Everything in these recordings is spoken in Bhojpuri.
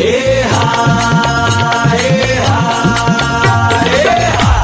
ए हा ए हा ए हा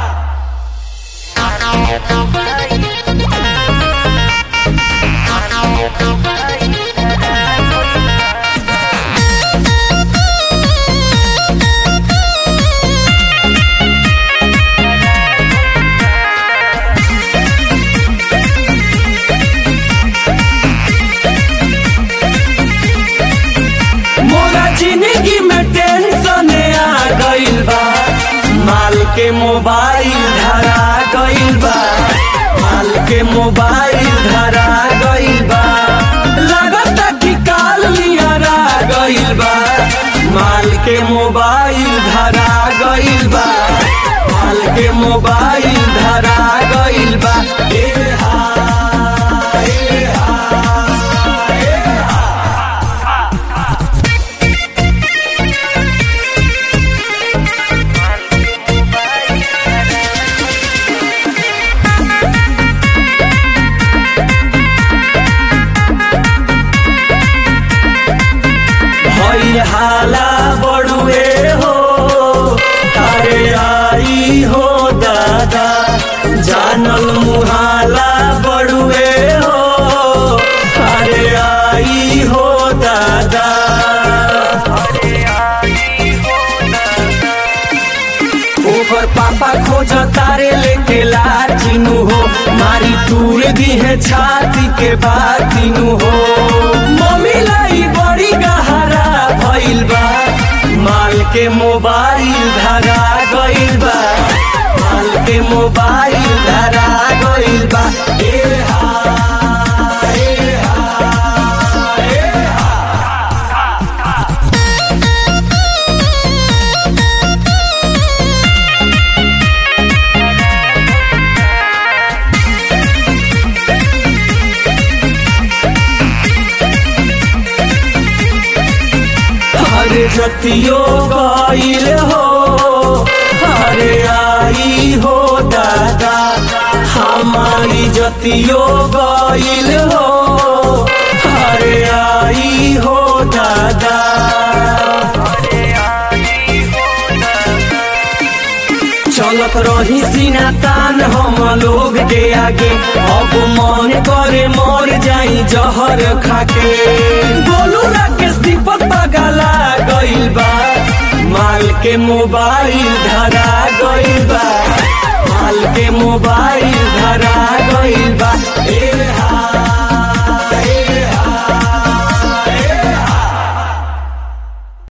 मोरा जिंदगी में टेंशन आ गइल बा माल के मोबाइल धरा गइल बा माल के मोबाइल धरा गइल बा लगता कि काल नियरा गइल बा माल के मोबाइल धरा गइल बा माल के मोबाइल धरा गइल बा ए हा ए हा ए हा भइल हाला बड़ुए हो अरे आई हो दादा जानल मुहाला बड़ुए हो अरे आई हो दादा ओकर पापा खोज तारे लेके लाचिनु हो मारी तूर दी है छाती के बातिनु हो मम्मी लाई बड़ी गहरा भइल बा माल के मोबाइल धरा गइल बा माल के मोबाइल धरा गइल बा ए हा ए हा ए हा अरे जतियो गईल हो अरे आई हो दादा हमारी जतियो गईल हो अरे आई हो दादा चलत रही सीना तान हम लोग के आगे अब मन करे मर जाई जहर खाके बोलू राकेश दीपक पगला गइल बा माल के मोबाइल धरा गइल बा माल के मोबाइल धरा गइल बा ए